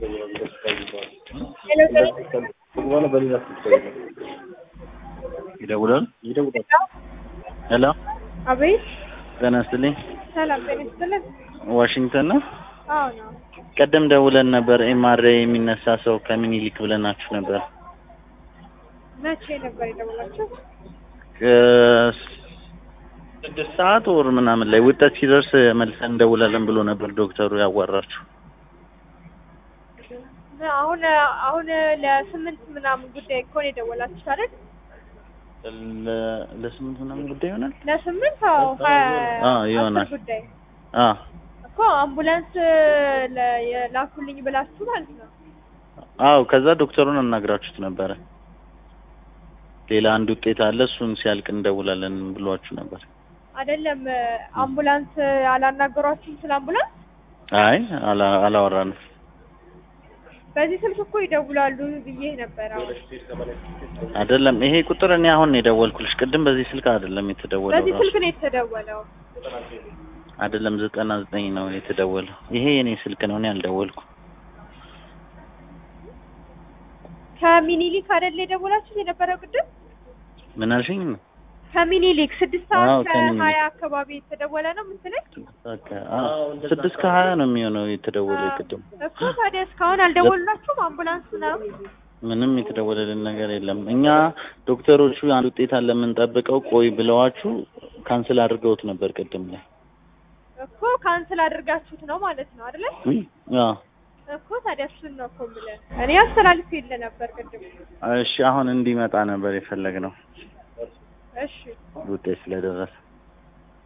ይደውላል ይደውላል። ሄሎ አቤት ጤና ይስጥልኝ። ሰላም ጤና ይስጥልን። ዋሽንግተን ነው። አዎ ነው። ቀደም ደውለን ነበር። ኤምአርአይ የሚነሳ ሰው ከምኒልክ ብለናችሁ ነበር። መቼ ነበር የደወላችሁ? ስድስት ሰዓት ወር ምናምን ላይ ውጠት ሲደርስ መልሰን እንደውላለን ብሎ ነበር ዶክተሩ ያዋራችሁ። አሁን አሁን ለስምንት ምናምን ጉዳይ እኮ ነው የደወላችሁት አይደል? ለ- ለስምንት ምናምን ጉዳይ ይሆናል። ለስምንት አዎ ሀያ አዎ ይሆናል። አስር ጉዳይ አ እኮ አምቡላንስ ለ- የላኩልኝ ብላችሁ ማለት ነው። አዎ ከዛ ዶክተሩን አናግራችሁት ነበረ። ሌላ አንድ ውጤት አለ እሱን ሲያልቅ እንደውላለን ብሏችሁ ነበር። አይደለም አምቡላንስ አላናገሯችሁም? ስለ አምቡላንስ አይ አላ- አላወራንም። በዚህ ስልክ እኮ ይደውላሉ ብዬ ነበር። አሁን አይደለም ይሄ ቁጥር እኔ አሁን ነው የደወልኩልሽ። ቅድም በዚህ ስልክ አይደለም የተደወለው በዚህ ራሱ ስልክ ነው የተደወለው። አይደለም ዘጠና ዘጠኝ ነው የተደወለው። ይሄ የኔ ስልክ ነው፣ እኔ አልደወልኩም። ከሚኒሊክ አይደል የደወላችሁት የነበረው ቅድም? ምን አልሽኝ? ከሚኒሊክ ስድስት አዎ፣ ሰዓት ከሚኒሊክ። ከሀያ አካባቢ የተደወለ ነው የምትለኝ? በቃ አዎ፣ ስድስት ከሀያ ነው የሚሆነው የተደወለው ቅድም። እኮ ታዲያ እስካሁን አልደወሉላችሁም? አምቡላንስ ነው ምንም የተደወለልን ነገር የለም። እኛ ዶክተሮቹ አንድ ውጤት አለ የምንጠብቀው ቆይ ብለዋችሁ ካንስል አድርገውት ነበር ቅድም ላይ። እኮ ካንስል አድርጋችሁት ነው ማለት ነው አይደለ? አዎ እኮ ታዲያ እሱን ነው እኮ የምልህ። እኔ አስተላልፍ የለ ነበር ቅድም። እሺ፣ አሁን እንዲመጣ ነበር የፈለግነው እሺ ውጤት ስለደረሰ